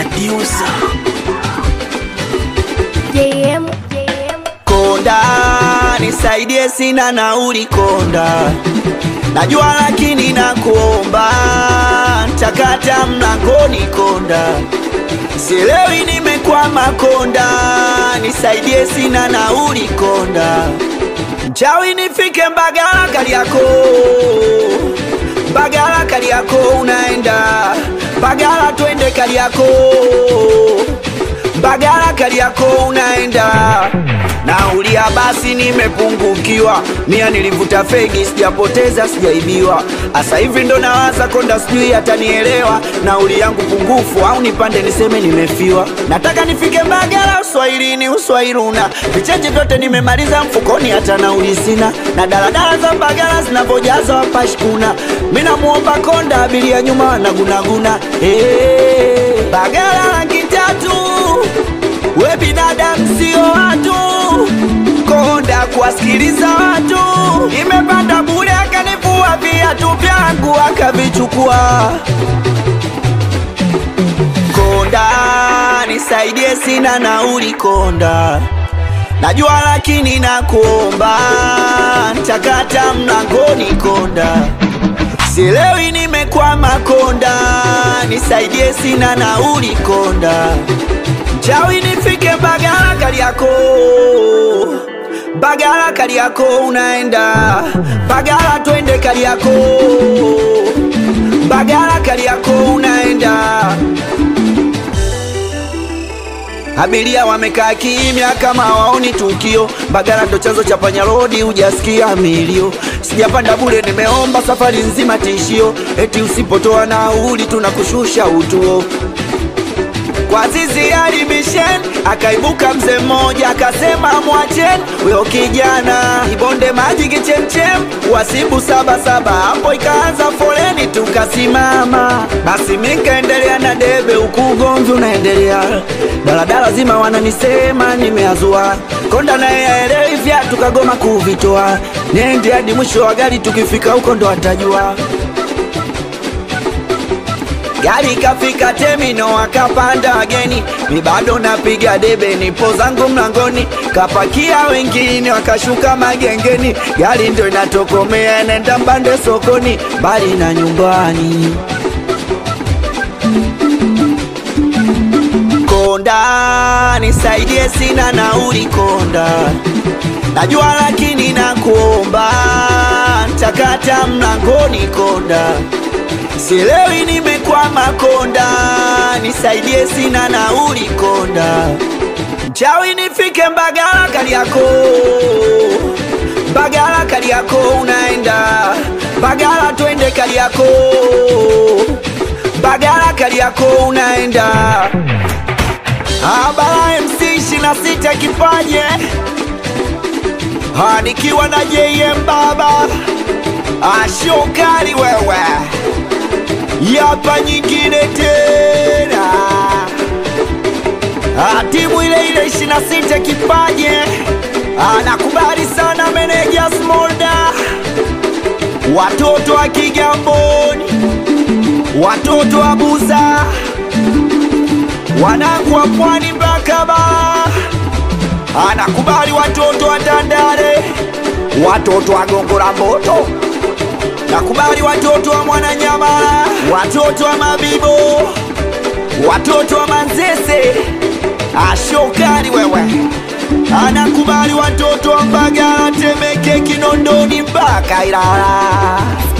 producer. JM, JM. Konda, nisaidie, sina nauli Konda, najua lakini nakuomba, takata mlangoni Konda, sielewi nimekwama Konda, nisaidie, sina nauli Konda, mchawi nifike Mbagala Kariako, Mbagala Kariako unaenda Mbagala, twende Kariako Mbagala Kariako unaenda naulia, basi nimepungukiwa, mia nilivuta fegi, sijapoteza sijaibiwa, asa hivi ndo nawaza Konda, sijui atanielewa, nauli yangu pungufu au nipande niseme nimefiwa. Nataka nifike Mbagala uswahilini, uswahiluna vicheche vyote nimemaliza mfukoni, hata nauli sina, na daladala za Mbagala zinavyojaza wapashkuna. Mi namuomba Konda, abiria nyuma wanagunaguna. Hey, Mbagala rangi tatu we binadamu sio watu, Konda kuwasikiliza watu, imepanda bure, akanivua viatu vyangu akavichukua. Konda nisaidie, sina nauli Konda, najua lakini nakuomba, takata mlangoni Konda, sielewi nimekwama Konda, nisaidie, sina nauli Konda chawi nifike Mbagala Kariako, Mbagala Kariako unaenda Mbagala, twende Kariako, Mbagala Kariako unaenda. Abiria wamekaa kimya kama waoni tukio. Mbagala ndo chanzo cha panya rodi, hujasikia milio. Sijapanda bure, nimeomba safari nzima tishio, eti usipotoa nauli tunakushusha utuo kwa zizi alimishen akaibuka mzee mmoja akasema, mwacheni huyo kijana ibonde maji kichemchem, wasibu saba saba. Hapo ikaanza foleni, tukasimama. Basi mikaendelea na debe, huku ugomvi unaendelea, daladala zima wananisema nimeazua. Konda naye aelewi vyatu, kagoma kuvitoa, nende hadi mwisho wa gari, tukifika huko ndo atajua. Gari kafika temino, akapanda wageni, mi bado napiga debe, nipo zangu mlangoni, kapakia wengine wakashuka magengeni, gari ndo inatokomea, nenda mbande sokoni, mbali na nyumbani. Konda nisaidie, sina nauli Konda, najua lakini nakuomba, takata mlangoni Konda sielewi nimekwama Konda, nisaidie, sina nauli Konda, mchawi nifike Mbagala Kariako, Mbagala Kariako unaenda Mbagala, twende Kariako, Mbagala Kariako unaenda Abara MC ishirini na sita kipaje nikiwa na JM baba ashokali wewe yapa nyingine tena, Ah, timu ile ile ishirini na sita kipaje, anakubali sana meneja Smolda, watoto wa Kigamboni, watoto wa Buza, wanangu wa Pwani mpaka Bara, anakubali watoto wa Tandale, watoto wa Gongo la Mboto nakubali watoto wa Mwananyamala, watoto wa Mabibo, watoto wa Manzese, ashokali wewe, anakubali watoto wa Mbagala, Temeke, Kinondoni mpaka Ilala.